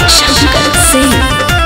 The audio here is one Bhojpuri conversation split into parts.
शंकर सिंह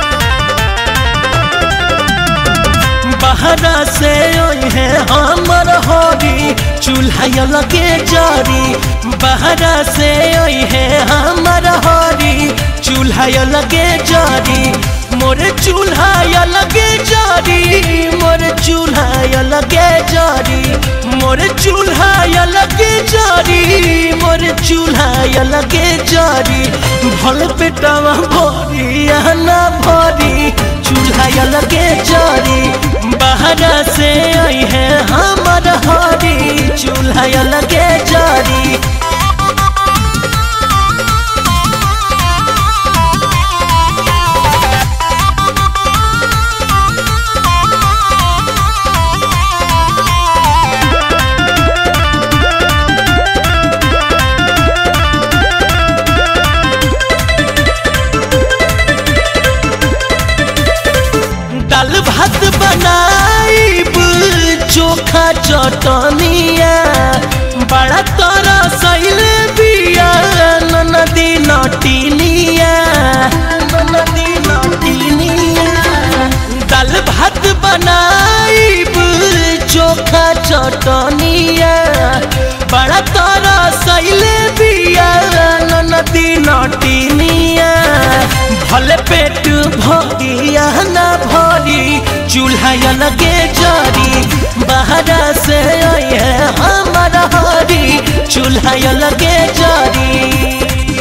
बहरा से है हमर होरी चूल्हा लगे जारी बहरा से है हमर होरी चूल्हा लगे जारी मोर चूल्हा लगे जारी मोर चूल्हा लगे जारी मोर चूल्हा लगे जारी मोर चूल्हा लगे जारी भल पेटवा भरी ना भरी चूल्हा लगे जारी बहरा से आई है हमर हरी चूल्हा लगे जारी दाल भात बनाइब चोखा चटनिया बड़ा तोरा सैले बिया नदी नटिनिया नदी नटिनिया दाल भात बनाइब चोखा चटनिया बड़ा तोरा सैले बिया नदी नटिनिया भले पेट भरिया ना भरी चूल्हा लगे जारी बहरा से आई है हमारा हरी चूल्हा लगे जारी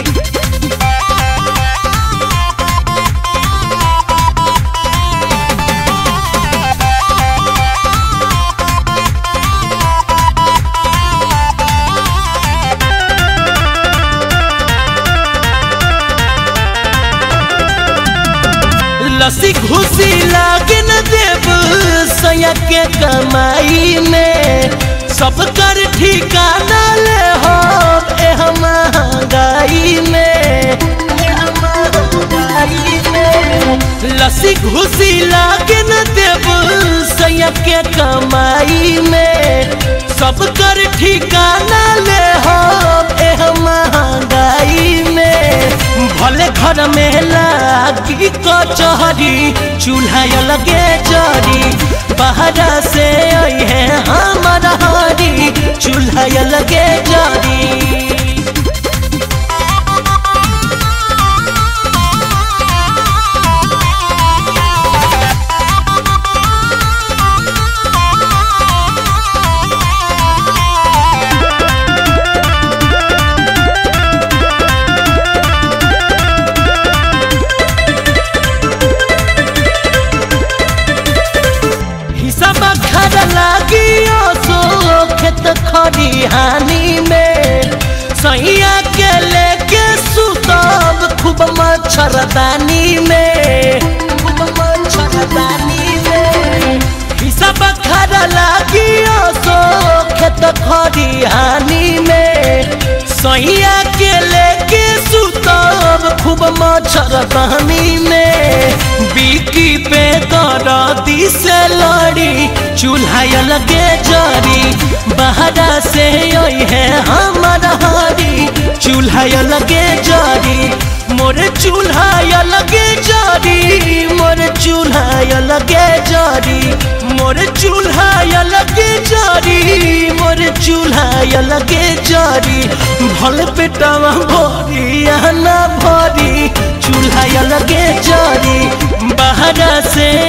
लसी घुसी लागे न देव सया के कमाई में सब कर ठिकाना ले हो एह महंगाई में एह महंगाई में लसी घुसी लागे न देव सया के कमाई में सब कर ठिकाना ले हो एह महंगाई में भले घर में लागी कचहरी चूल्हा लगे जरी बहरा से आई है हमारा हरी चूल्हा लगे जरी हिसाब खर लागी सो खेत खरिहानी में सैया के लेके सुतब खूब मच्छरदानी में खूब मच्छरदानी में हिसाब खर लागी सो खेत खरिहानी में सैया के लेके सुतब खूब मच्छरदानी में बिकी पे दरदी से लड़ी चूल्हा लगे जरी बहरा से आई है हमारा हरी चूल्हा लगे जरी मोर चूल्हा लगे जरी मोर चूल्हा लगे जरी मोर चूल्हा लगे जरी मोर चूल्हा लगे जरी भल पेटवा भरी ना भरी चूल्हा लगे जरी बहरा से